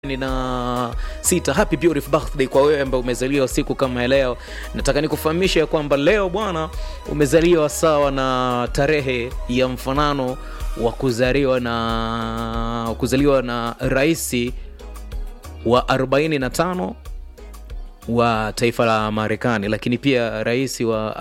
na sita happy beautiful birthday kwa wewe ambaye umezaliwa siku kama ya leo nataka nikufahamisha ya kwamba leo bwana umezaliwa sawa na tarehe ya mfanano wa kuzaliwa na kuzaliwa na raisi wa 45 wa taifa la marekani lakini pia rais wa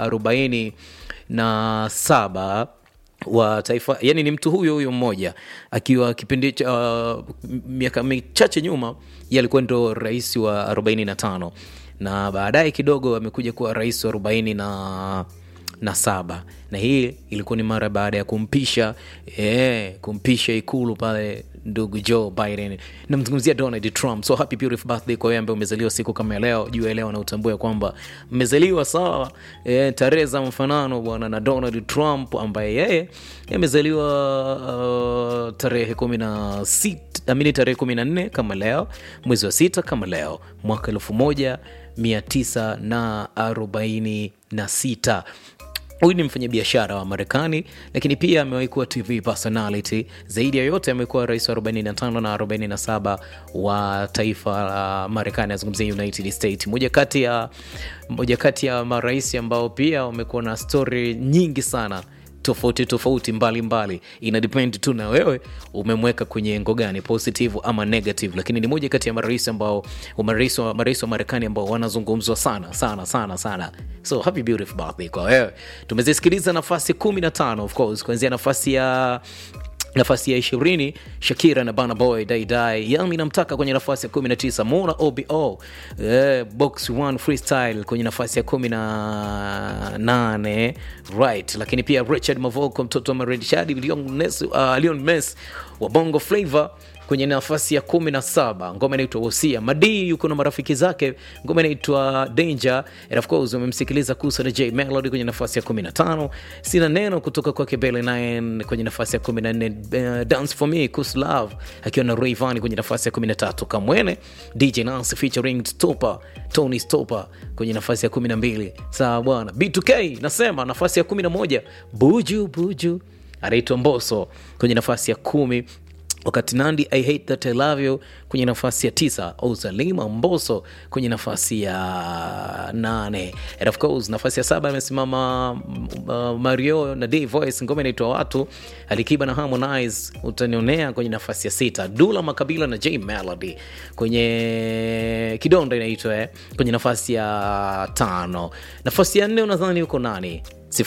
47 wa taifa yani ni mtu huyo huyo mmoja akiwa kipindi cha uh, miaka michache nyuma ye alikuwa ndo rais wa 45 na baadaye kidogo amekuja kuwa rais wa 40 na na saba na hii ilikuwa ni mara baada ya kumpisha eh, kumpisha ikulu pale ndugu joe biden namzungumzia donald trump so happy beautiful birthday kwa wewe ambaye umezaliwa siku kama ya leo juu ya leo na utambue kwamba mmezaliwa sawa eh, tarehe za mfanano bwana na donald trump ambaye yeye amezaliwa uh, tarehe kumi na sita amini tarehe kumi na nne kama leo mwezi wa sita kama leo mwaka elfu moja mia tisa na arobaini na sita huyu ni mfanyabiashara wa marekani lakini pia amewahi kuwa tv personality zaidi ya yote amekuwa rais wa 45 na 47 wa taifa la marekani azungumzia united states moja kati ya moja kati ya marais ambao pia wamekuwa na stori nyingi sana tofauti tofauti mbalimbali ina depend tu na wewe umemweka kwenye engo gani positive ama negative lakini ni moja kati ya marais ambao marais wa, marais wa marekani ambao wanazungumzwa sana sana sana sana so happy beautiful birthday kwa wewe tumezisikiliza nafasi 15 of course kuanzia nafasi ya nafasi ya ishirini shakira na bana boy daidai yami namtaka kwenye nafasi ya 19 mona obo eh, box one freestyle kwenye nafasi ya 18 right lakini pia richard mavoko mtoto wa maredshadi leon, Ness, uh, leon mes wa bongo flavor kwenye nafasi ya kumi na saba ngoma inaitwa wosia madii yuko na marafiki zake ngoma inaitwa danger and of course umemsikiliza kusa na j melody kwenye nafasi ya 15 sina neno kutoka kwake bele 9 kwenye nafasi ya 14 uh, dance for me kus love akiwa na rayvan kwenye nafasi ya 13 kamwene dj nas featuring stopa tony stopa kwenye nafasi ya 12 sawa bwana b2k nasema nafasi ya 11 buju buju anaitwa mboso kwenye nafasi ya kumi wakati nandi i hate that i love you kwenye nafasi ya tisa ozalima mboso kwenye nafasi ya nane and of course nafasi ya saba amesimama uh, mario na d voice ngoma inaitwa watu alikiba na harmonize utanionea kwenye nafasi ya sita dula makabila na j melody kwenye kidonda inaitwa eh, kwenye nafasi ya tano nafasi ya nne unadhani uko nani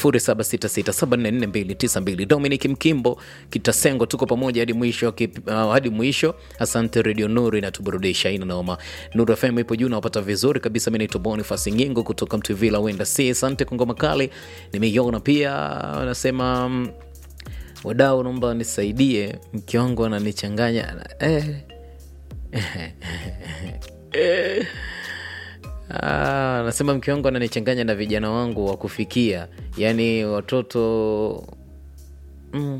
0766744292 dominic mkimbo kitasengo tuko pamoja hadi mwisho kip, uh, hadi mwisho asante radio nuru inatuburudisha ina noma nuru fm ipo juu nawapata vizuri kabisa mi naitwa bonifas ngingo kutoka mtuvila wenda si asante kwa ngoma kali nimeiona pia anasema um, wadau naomba nisaidie mke wangu ananichanganya eh. eh. Ah, nasema mke wangu ananichanganya na vijana wangu wa kufikia yaani watoto mm.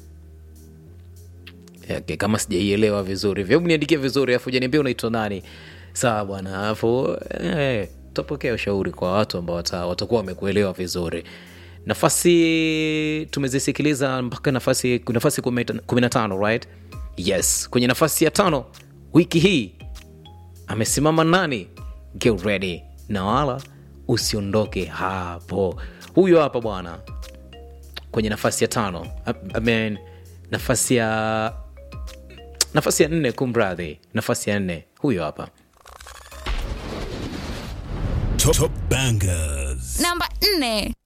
okay, kama sijaielewa vizuri vyebu niandikia vizuri afu janiambia unaitwa nani sawa bwana alafu eh, tutapokea ushauri kwa watu ambao wata, watakuwa wamekuelewa vizuri nafasi tumezisikiliza mpaka nafasi nafasi kumi na tano right yes kwenye nafasi ya tano wiki hii amesimama nani get ready na wala usiondoke hapo huyo hapa bwana kwenye nafasi ya tano I mean, nafasi ya nafasi ya nne kumradhi nafasi ya nne huyo hapa Top, top bangers. namba nne